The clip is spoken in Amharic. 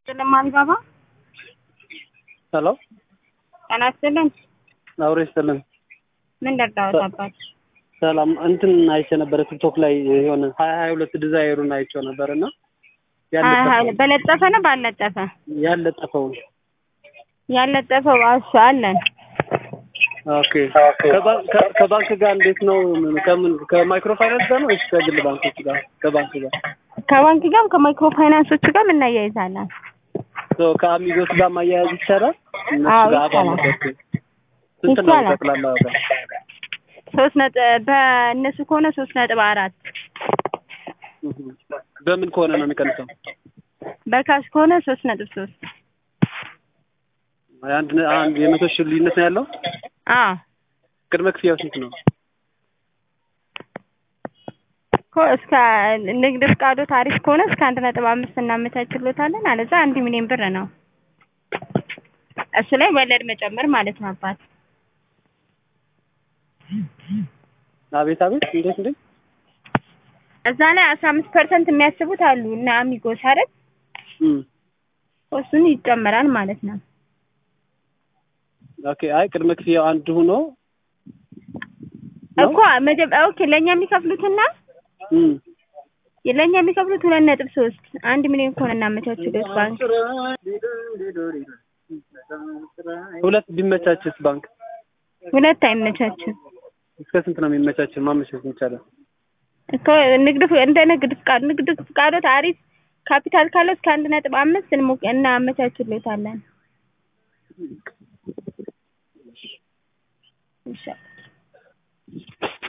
ስለማንገባ ሄሎ ጤና ይስጥልን። አውሬ ይስጥልን። ምን ደርዳዎት አባት? ሰላም እንትን አይቼ ነበረ ቲክቶክ ላይ የሆነ ሀያ ሀያ ሁለት ዲዛይሩን አይቼው ነበር እና በለጠፈ ነው ባለጠፈ? ያለጠፈው ያለጠፈው እሱ አለን። ኦኬ ከባ- ከ- ከባንክ ጋር እንዴት ነው? ከምን ከማይክሮ ፋይናንስ ጋር ነው ወይስ ከግል ባንኮች ጋር? ከባንክ ጋር ከባንክ ጋርም ከማይክሮ ፋይናንሶች ጋር እናያይዛለን። ሶ ከአሚጎስ ጋር ማያያዝ ይቻላል? እነሱ አዎ ጋር አባል ይቻላል። ነበርኩ። ስንት ነው ይቻላል። ጠቅላላ ዋጋ? ሶስት ነጥብ በእነሱ ከሆነ ሶስት ነጥብ አራት እህ። በምን ከሆነ ነው የሚቀንሰው? በካሽ ከሆነ ሶስት ነጥብ ሶስት አንድ ነ- አንድ የመቶ ሺህ ልዩነት ነው ያለው። አዎ ቅድመ ክፍያው ስንት ነው? እኮ እስከ ንግድ ፍቃዱ ታሪፍ ከሆነ እስከ አንድ ነጥብ አምስት እናመቻችሎታለን። አለዛ አንድ ሚሊዮን ብር ነው። እሱ ላይ ወለድ መጨመር ማለት ነው አባት። አቤት አቤት፣ እንዴት እንዴት? እዛ ላይ አስራ አምስት ፐርሰንት የሚያስቡት አሉ እና አሚጎስ አይደል? እም እሱን ይጨመራል ማለት ነው። ኦኬ። አይ ቅድመ ክፍያው አንድ ሆኖ ነው? እኮ መጀመ ኦኬ ለእኛ የሚከፍሉትና እም ለእኛ የሚከፍሉት ሁለት ነጥብ ሶስት አንድ ሚሊዮን ከሆነ እናመቻችሎት ባንክ ሁለት ቢመቻችስ ባንክ ሁለት አይመቻችም እስከ ስንት ነው የሚመቻችን? ማመቻቸት ይቻላል? እኮ ንግድ ፍ- እንደ ንግድ ፍቃድ ንግድ ፍቃዶ ታሪፍ ካፒታል ካለው እስከ አንድ ነጥብ አምስት እንሞ- እናመቻችሎታለን። ይሻላል